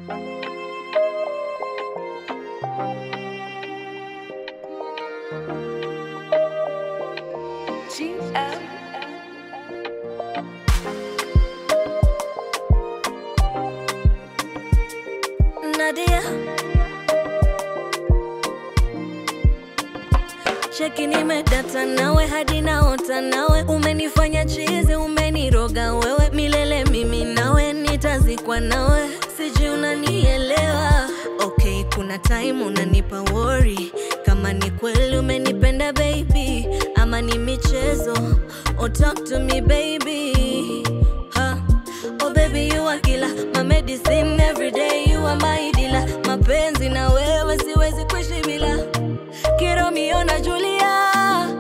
Nadia cheki, nimedata nawe hadi naota nawe, umenifanya chizi, umeniroga wewe milele, mimi nawe nitazikwa nawe, sijui unanielewa. Okay, kuna time unanipa worry kama ni kweli umenipenda baby, ama ni michezo. Oh, talk to me baby ha. Oh baby you are killer, my medicine every day, you are my dealer. Mapenzi na wewe siwezi kuishi bila Kiromeo na Julia.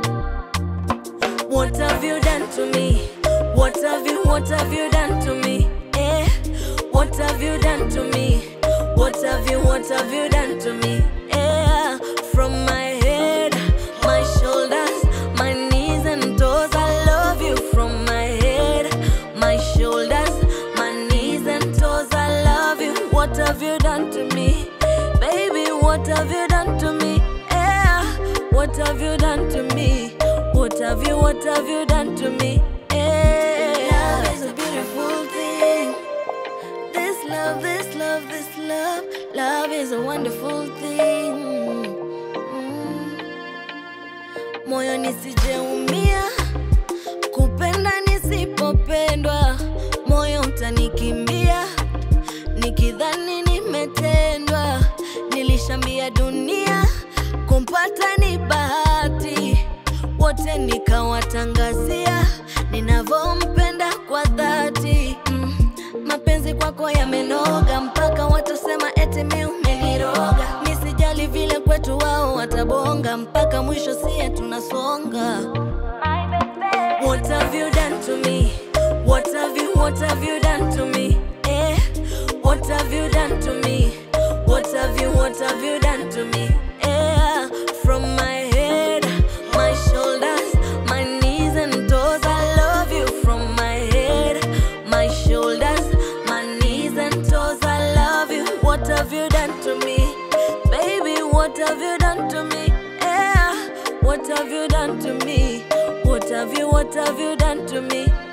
What have you done to me? What have you, what have you done to me? Eh? What have you done to me? What have you, what have you done to me? Eh? From my head, my shoulders, my knees and toes, I love you. From my head, my shoulders, my knees and toes, I love you. What have you done to me? Baby, what have you done to me? Eh? What have you done to me? What have you, what have you done to me? Eh? Love is a beautiful thing. This love, this love, this love, love is a wonderful thing. Mm. Moyo nisijeumia, kupenda nisipopendwa, moyo utanikimbia, nikidhani nimetendwa. Nilishambia dunia, kumpata ni bahati, wote nikawatangazia ninavyompenda kwa dhati mm. Mapenzi kwako yamenoga mpaka watasema eti mi umeniroga. Nisijali vile kwetu wao watabonga mpaka mwisho sie tunasonga. What have you done to me? What have you, what have you done to me? Eh? What have you done to me? What have you, what have you done to me? Eh? From my head, my shoulders, my knees and toes, I love you. From my head, my shoulders, my knees and toes, I love you. What have you done to me? Baby, what have you done to me? Eh? What have you done to me? What have you, what have you done to me?